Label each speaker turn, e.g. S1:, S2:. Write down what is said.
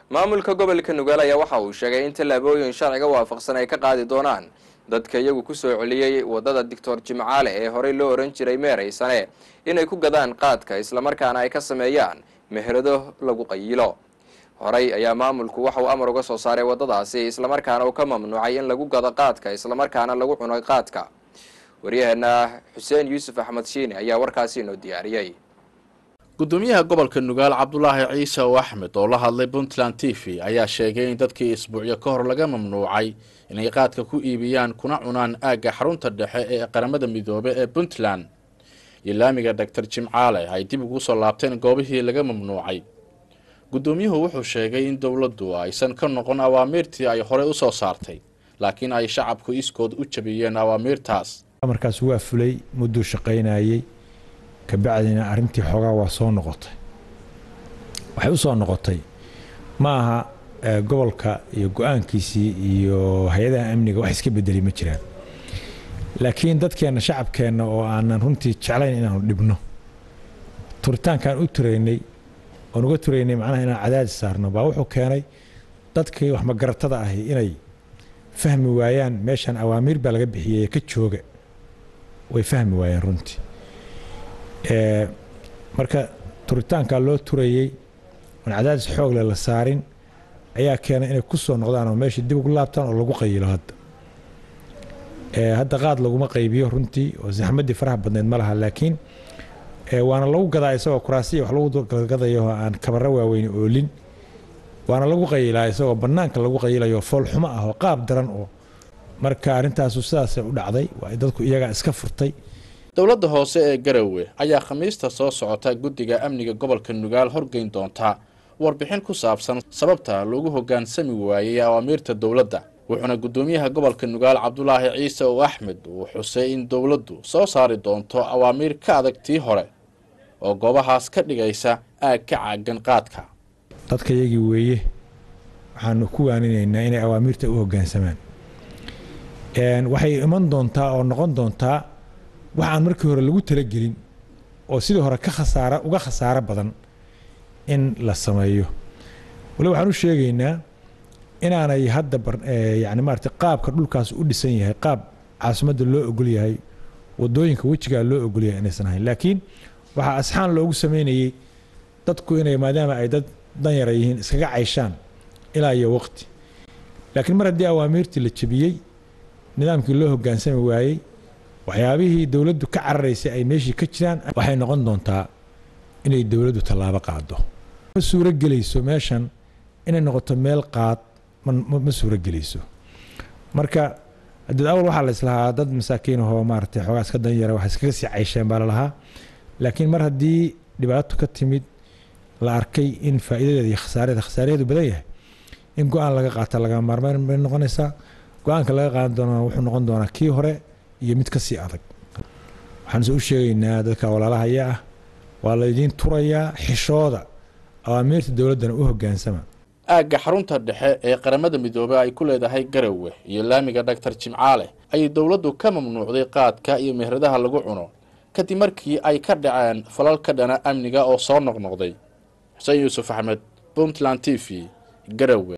S1: maamulka gobolka nugaal ayaa waxa uu sheegay in tallaabooyin sharciga waafaqsan ay ka qaadi doonaan dadka iyagu kusoo celiyey wadada doctor jimcaale ee horey loo ohan jiray meeraysane inay ku gadaan qaadka islamarkaana ay ka sameeyaan meherado lagu qayilo horey ayaa maamulku waxa uu amar uga soo saaray wadadaasi islamarkaana uu ka mamnuucay in lagu gado qaadka islamarkaana lagu cuno qaadka waryaheena xuseen yuusuf axmed shiine ayaa warkaasi inoo diyaariyey
S2: gudoomiyaha gobolka nugaal cabdulaahi ciise oo axmed oo la hadlay puntland t v ayaa sheegay in dadkii isbuucyo ka hor laga mamnuucay inay qaadka ku iibiyaan kuna cunaan aagga xarunta dhexe ee qaramada midoobe ee puntland iyo laamiga doctor jimcaale ay dib ugu soo laabteen goobihii laga mamnuucay gudoomiyuhu wuxuu sheegay in dowladdu aysan ka noqon awaamiirtii ay horey usoo saartay laakiin ay shacabku iskood u jabiyeen awaamiirtaas
S3: amarkaas waa fulay mudduu shaqaynayey kabacdina arrintii xoogaa waa soo noqotay waxay u soo noqotay ma aha gobolka iyo go-aankiisii iyo hay-adaha amniga wax iska bedeli ma jiraan laakiin dadkeenna shacabkeenna oo aanan runtii jeclayn inaanu dhibno turitaankaan u turaynay oon uga turaynay macnaha inaan cadaadis saarno baa wuxuu keenay dadkii wax magaratada ahi inay fahmi waayaan meeshan awaamiir baa laga bixiyey ka jooga way fahmi waayeen runtii marka turitaankaa loo turayey oon cadaadis xoogle la saarin ayaa keenay inay ku soo noqdaan oo meesha dib ugu laabtaan oo lagu qayilo hadda hadda qaad laguma qaybiyo runtii oo saxmadii faraha badneed ma laha laakiin waana lagu gadaa isagoo kuraasiya wax lagu gadayo oo aan kabaro waaweyn oolin waana lagu qayilaa isagoo bannaanka lagu qayilayo foolxumo ah oo qaab daran oo marka arrintaasu sidaasay u dhacday waa dadku iyagaa iska furtay
S2: dowladda hoose ee garowe ayaa khamiista soo socota guddiga amniga gobolka nugaal horgeyn doontaa warbixin ku saabsan sababta loogu hoggaansami waayey awaamiirta dowladda wuxuuna guddoomiyaha gobolka nugaal cabdulaahi ciise oo axmed uu xusay in dowladdu soo saari doonto awaamiir ka adag tii hore oo goobahaas ka dhigaysa aag ka caagan qaadka
S3: dadka yagii weeye waxaanu ku waaninaynaa inay awaamiirta u hoggaansamaan waxay iman doontaa oo noqon doontaa waxaan markii hore lagu talagelin oo sidii hore ka khasaara uga khasaaro badan in la sameeyo wali waxaan u sheegaynaa inaanay hadda yani maarata qaabka dhulkaas u dhisan yahay qaab caasimadda loo ogol yahay wadooyinka wejigaa loo ogol yahay inaysan ahayn laakiin waxaa asxaan loogu sameynayey dadku inay maadaama ay dad danyara yihiin iskaga cayshaan ilaa iyo waqti laakiin mar haddii awaamiirtii la jebiyey nidaamkii loo hoggaansami waayey waxyaabihii dowladdu ka cararaysay ay meeshii ka jiraan waxay noqon doontaa inay dowladdu tallaabo qaado ma suuro gelayso meeshan inay noqoto meel qaad ma suuro gelayso marka haddii awal waxaa la islahaa dad masaakiin ahoo maaragtay xoogaa iska danyara wax iskaga sii caysheen baa la lahaa laakiin mar haddii dhibaato ka timid la arkay in faa'iidadeeda iyo khasaareeda khasaareedu badan yahay in go-aan laga qaata laga maarmayn bay noqonaysaa go-aanka laga qaadan doonaa wuxuu noqon doonaa kii hore iyo mid ka sii adag waxaanse u sheegaynaa dadka walaalahaya ah waa laydiin turayaa xishooda awaamiirta dowladdana u hoggaansama
S2: aagga xarunta dhexe ee qaramada midoobey ay ku leedahay garowe iyo laamiga dhaktar jimcaale ayay dowladdu ka mamnuucday qaadka iyo meheradaha lagu cuno kadib markii ay ka dhaceen falal ka dhana amniga oo soo noqnoqday xuseen yuusuf axmed puntland t v garowe